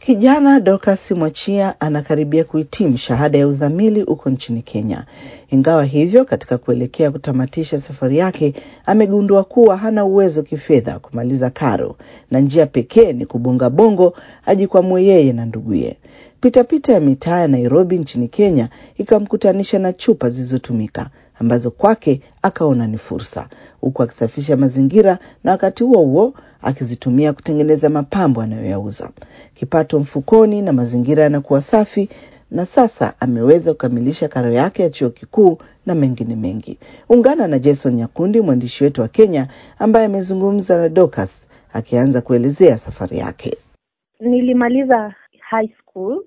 Kijana Dorcas Mwachia anakaribia kuhitimu shahada ya uzamili huko nchini Kenya. Ingawa hivyo, katika kuelekea kutamatisha safari yake, amegundua kuwa hana uwezo kifedha kumaliza karo na njia pekee ni kubonga bongo ajikwamue yeye na nduguye. Pitapita ya mitaa ya Nairobi nchini Kenya ikamkutanisha na chupa zilizotumika ambazo kwake akaona ni fursa, huku akisafisha mazingira na wakati huo huo akizitumia kutengeneza mapambo anayoyauza. Kipato mfukoni na mazingira yanakuwa safi, na sasa ameweza kukamilisha karo yake ya chuo kikuu na mengine mengi. Ungana na Jason Nyakundi, mwandishi wetu wa Kenya, ambaye amezungumza na Dorcas akianza kuelezea safari yake. Nilimaliza high school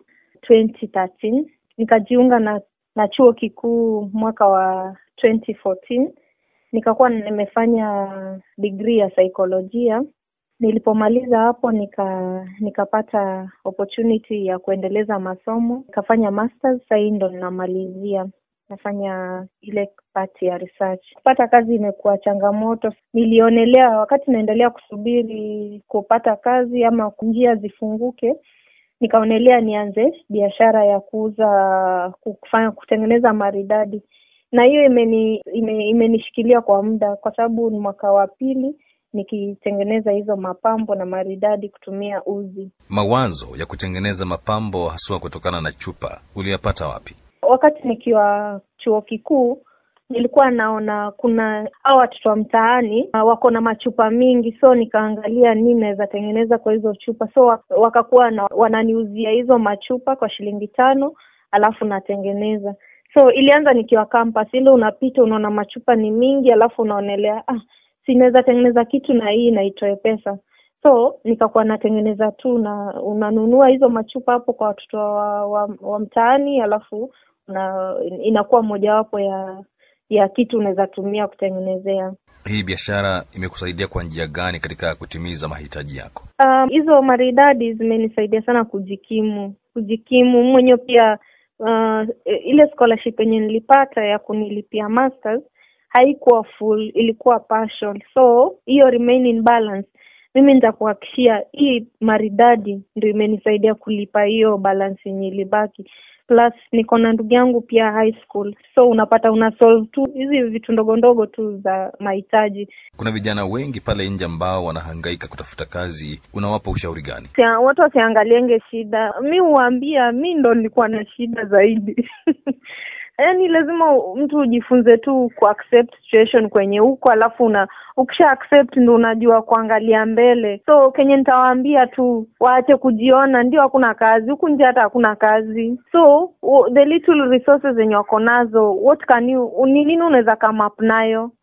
2013 nikajiunga na na chuo kikuu mwaka wa 2014 nikakuwa nimefanya degree ya saikolojia. Nilipomaliza hapo nika nikapata opportunity ya kuendeleza masomo, nikafanya masters. Sasa hii ndo ninamalizia, nafanya ile part ya research. Kupata kazi imekuwa changamoto. Nilionelea wakati naendelea kusubiri kupata kazi ama njia zifunguke, nikaonelea nianze biashara ya kuuza kufanya kutengeneza maridadi na hiyo imeni ime, imenishikilia kwa muda kwa sababu ni mwaka wa pili nikitengeneza hizo mapambo na maridadi kutumia uzi. Mawazo ya kutengeneza mapambo haswa kutokana na chupa uliyapata wapi? Wakati nikiwa chuo kikuu nilikuwa naona kuna hao watoto wa mtaani wako na machupa mingi, so nikaangalia nini naweza tengeneza kwa hizo chupa, so wakakuwa na, wananiuzia hizo machupa kwa shilingi tano, alafu natengeneza. So ilianza nikiwa campus, ile unapita unaona machupa ni mingi, alafu unaonelea ah, sinaweza tengeneza kitu na hii na itoe pesa. So nikakuwa natengeneza tu, na unanunua hizo machupa hapo kwa watoto wa, wa, wa mtaani, alafu na inakuwa mojawapo ya ya kitu unaweza tumia kutengenezea. Hii biashara imekusaidia kwa njia gani katika kutimiza mahitaji yako? Um, hizo maridadi zimenisaidia sana kujikimu, kujikimu mwenyewe pia. Uh, ile scholarship yenye nilipata ya kunilipia masters haikuwa full, ilikuwa partial, so hiyo remaining balance mimi nitakuhakikishia hii maridadi ndio imenisaidia kulipa hiyo balance yenye ilibaki plus niko na ndugu yangu pia high school, so unapata una solve tu hizi vitu ndogo ndogo tu za mahitaji. Kuna vijana wengi pale nje ambao wanahangaika kutafuta kazi, unawapa ushauri gani? Sia, watu wasiangalienge shida. Mi huwaambia mi ndo nilikuwa na shida zaidi yaani lazima mtu ujifunze tu ku accept situation kwenye huko, alafu una ukisha accept ndo unajua kuangalia mbele. So kenye nitawaambia tu waache kujiona ndio hakuna kazi huku nje, hata hakuna kazi. So the little resources zenye wako nazo, what can you, ni nini unaweza come up nayo?